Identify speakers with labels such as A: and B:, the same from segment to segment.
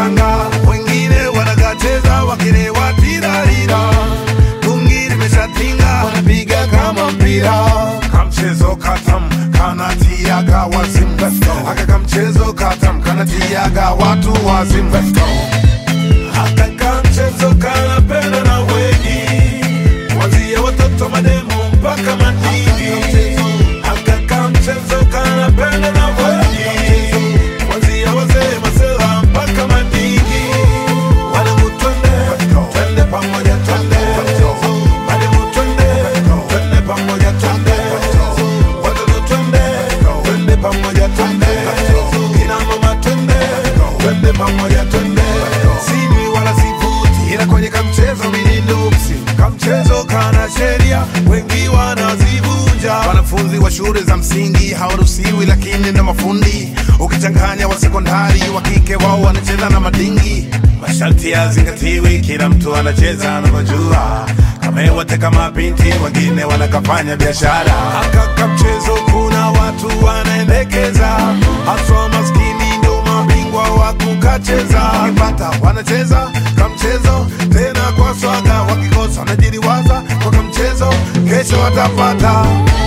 A: wanashanga, wengine wanakacheza wakilewa tirarira, tungi limeshatinga wanapiga kama mpira, kamchezo katam kanatiaga wazimu, aka kamchezo katam kanatiaga watu wazimu, aka kamchezo kanapenda na wengi, kuanzia watoto mademu mpaka madini, aka kamchezo kanapenda na wengi, kuanzia wazee masela mpaka madini, wanangu twende, twende pamoja twende, mademu twende, twende pamoja twende, watoto twende, twende pamoja twende, kina mama twende, twende pamoja twende, sinywi wala sivuti, ila kwenye kamchezo mimi nuksi, kamchezo kana sheria, wengi wanazivunja. Wanafunzi wa shule za msingi hawaruhusiwi, lakini na mafundi, ukichanganya wa sekondari wa kike, wao wanacheza na madingi. Masharti yazingatiwi, kila mtu anacheza anavyojua kama wote kama binti, wengine wanakafanya biashara. Akaka mchezo, kuna watu wanaendekeza, haswa maskini ndio mabingwa wa kukacheza. Wakipata wanacheza kamchezo tena kwa swaga, wakikosa wanajiliwaza kwa kamchezo, kesho watapata.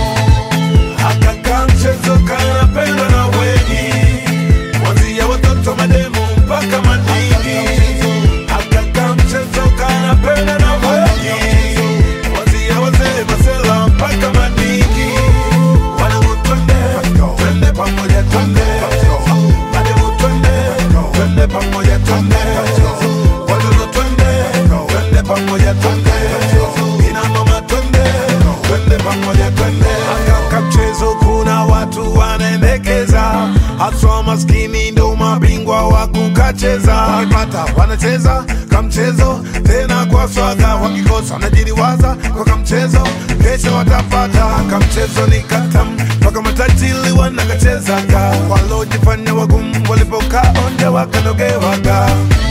A: Akaka mchezo kanapendwa na wengi, kuanzia watoto mademu mpaka madini. Akaka mchezo kanapendwa na wengi, kuanzia wazee masela mpaka madini. Wanangu twende, twende pamoja twende, mademu twende, twende pamoja twende, watoto twende, twende pamoja twende, kina mama twende, twende pamoja twende. Akaka mchezo kuna watu wanaendekeza, haswa maskini ndo mabingwa wa kukacheza. Wakipata wanacheza kamchezo tena kwa swaga, wakikosa wanajiliwaza kwa kamchezo, kesho watapata. Kamchezo ni katam mpaka matajiri wanakachezaga, walojifanya wagumu walipokaa onde wakanogewaga.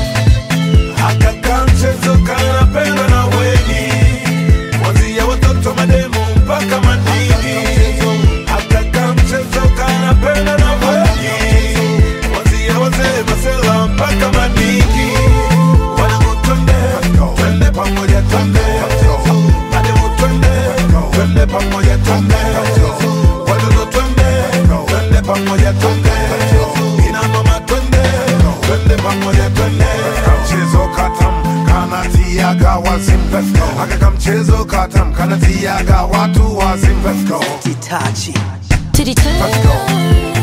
A: Akaka mchezo kanapendwa na wengi, kuanzia watoto mademu mpaka madini. Akaka mchezo kanapendwa na wengi, kuanzia wazee masela mpaka madini. Wanangu twende, twende pamoja twende, mademu twende, twende pamoja twende, watoto twende, twende pamoja twende, kina mama twende, twende pamoja twende. Kamchezo katam kanatiaga wazimu, aka kamchezo katam kanatiaga watu wazimu. Let's go.
B: Itachi.
C: To the
A: Let's go.